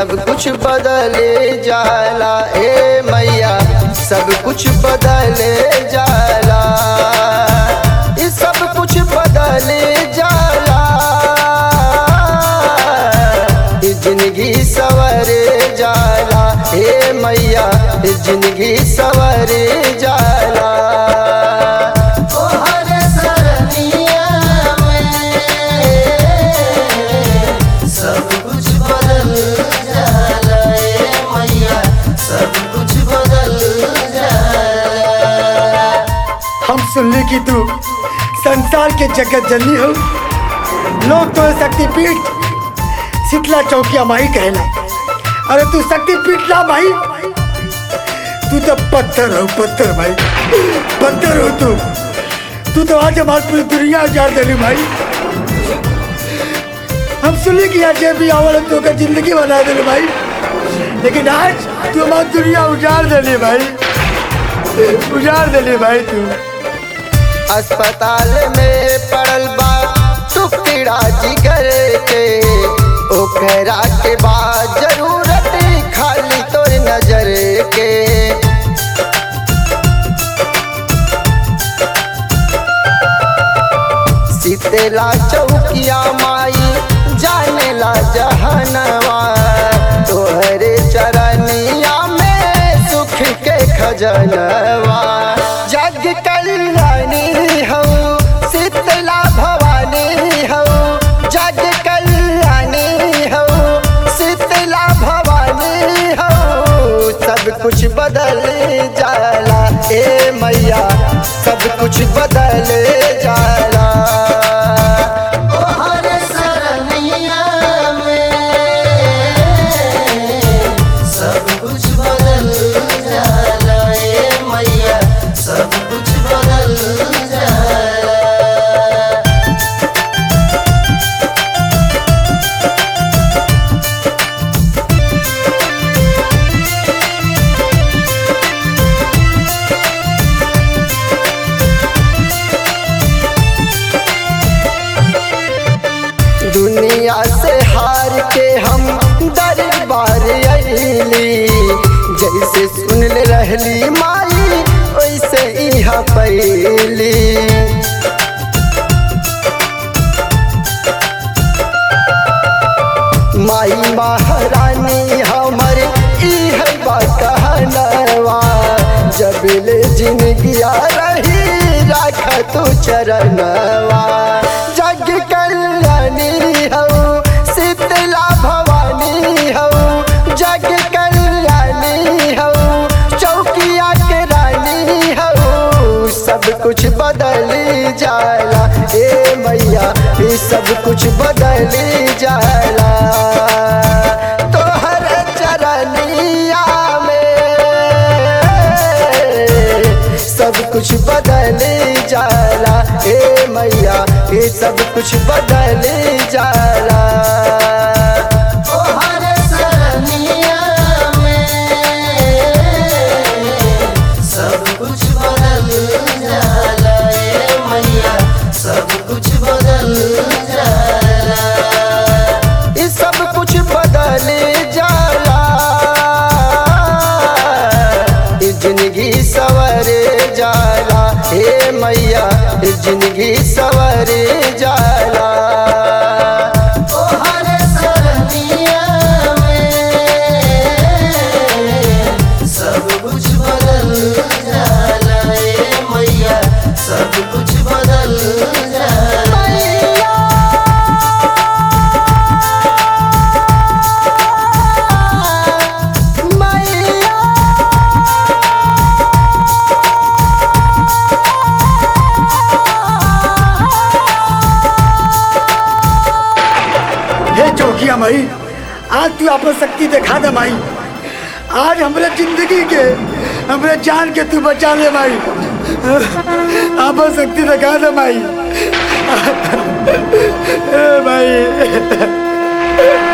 सब कुछ बदले जाला ए मैया सब कुछ बदले जाला ये सब कुछ बदले जाला ये जिंदगी सवरे जाला ए मैया ये जिंदगी सवरे जाला तोहरे सरनिया में सब कुछ बदल जाला ए मैया सब कुछ बदल जाला हम सुनली कि तू संसार के जगत जननी हो लोग तो शक्तिपीठ शीतला चौकिया माही कहला अरे तू शक्तिपीठ ना भाई तू तो पत्थर हो पत्थर भाई पत्थर हो तू तू तो आज हमारी पूरी दुनिया उजाड़ देली भाई हम सुनली कि आज भी आवल तो का जिंदगी बना देली भाई लेकिन आज तू हमारी दुनिया उजाड़ देली भाई उजाड़ देली भाई तू अस्पताल में पड़ल बा टुकड़ा जिगर के ओकरा के बाद जरूरत खाली तोर नजर के सीतेला चौकिया माई जानेला जहनवा तोहरे चरनिया में सुख के खजनवा जग कल्याणी हो शीतला भवानी हो जग कल्याणी हो शीतला भवानी हो सब कुछ बदल जाला ए मैया सब कुछ बदल जाला तोहरे सरनिया में सब कुछ बदल जाला ए मैया सब कुछ बदल जाला दुनिया से हार के हम दरबार अली जैसे सुन ले रहली माई वैसे यहाँ पैली माई महारानी हमर ई है बा कहनवा जब ले जिंदगिया रही राख तू चरणवा जग कल्याणी हो शीतला भवानी हो जग कल्याणी हो चौकिया के रानी हो सब कुछ बदल जाला ए मैया ये सब कुछ बदल जाला तोहर चरनिया में सब कुछ बदल जाला ए मैया ये सब कुछ बदल जाला तोहरे सरनिया में सब कुछ बदल जाला ए मैया सब कुछ बदल जाला ये सब कुछ बदल जाला ये जिंदगी सवरे जाला हे मैया ये जिंदगी सवरे जाला तोहरे सरनिया में सब कुछ बदल जाला ए मैया सब कुछ बदल जाला हे चौकिया माई आज तू अपन शक्ति दिखा दे माई आज हमरे जिंदगी के हमरे जान के तू बचा ले माई अपन शक्ति दिखा दे माई ए माई